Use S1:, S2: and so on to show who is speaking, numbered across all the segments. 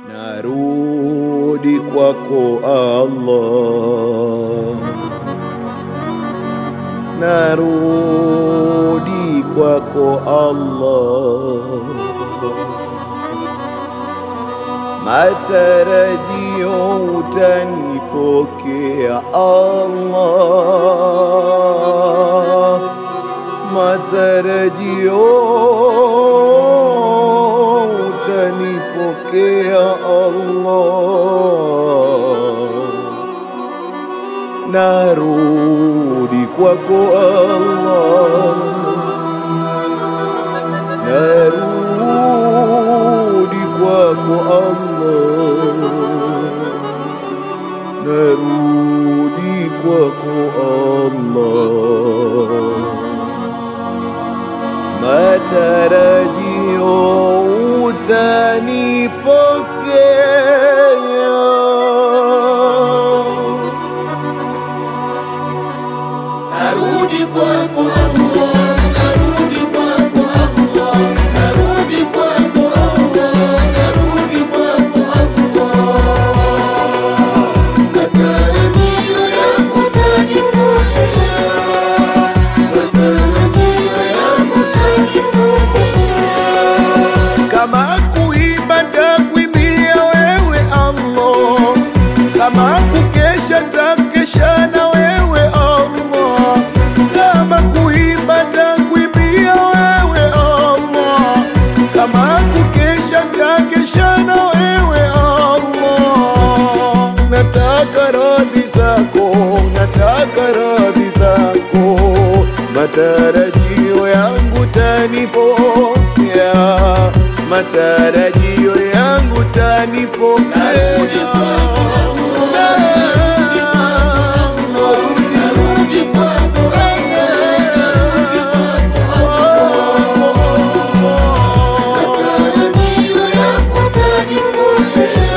S1: narudi kwako Allah, narudi kwako Allah, matarajio utanipokea Allah, matarajio utanipokea Allah, narudi kwako Allah, narudi kwako Allah, narudi kwako Allah matarajio utanipokea.
S2: Narudi kwako Allah, narudi kwako Allah, narudi kwako Allah, narudi kwako Allah. Matarajio yangu utanipokea, matarajio yangu utanipokea.
S1: Kama kuimba ntakuimbia wewe Allah, kama kukesha ntakesha na wewe Allah, kama kuimba ntakuimbia wewe Allah, kama kukesha ntakesha na wewe Allah. Nataka radhi zako, nataka radhi zako, matarajio yangu tanipokea, matarajio yangu tanipokea.
S2: Narudi kwako matarajio yangu utanipokea,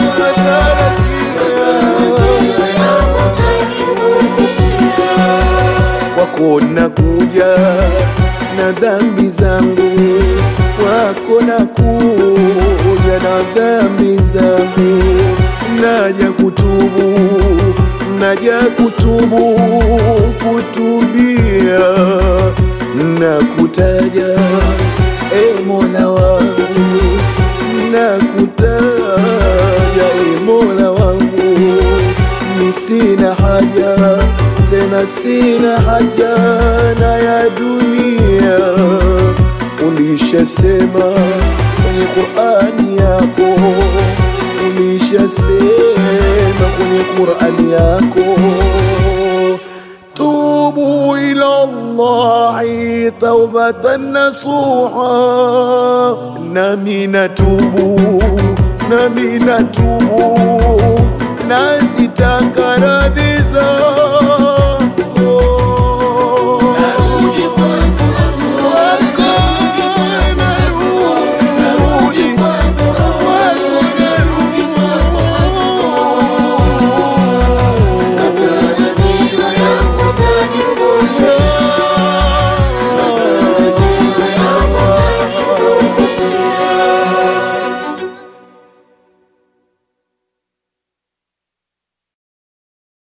S2: matarajio yangu utanipokea.
S1: kwako nakuja na dhambi zangu, kwako nakuja na dhambi zangu, naja kutubu, naja kutubu, kutubia na kutaja e Mola wangu, na kutaja e Mola wangu ni sina haja tena, sina haja na ya dunia. Ulishasema kwenye Qur'ani yako, ulishasema kwenye Qur'ani yako, tubu ila Allahi taubatan nasuha, nami natubu, nami natubu nazitaka radhi zako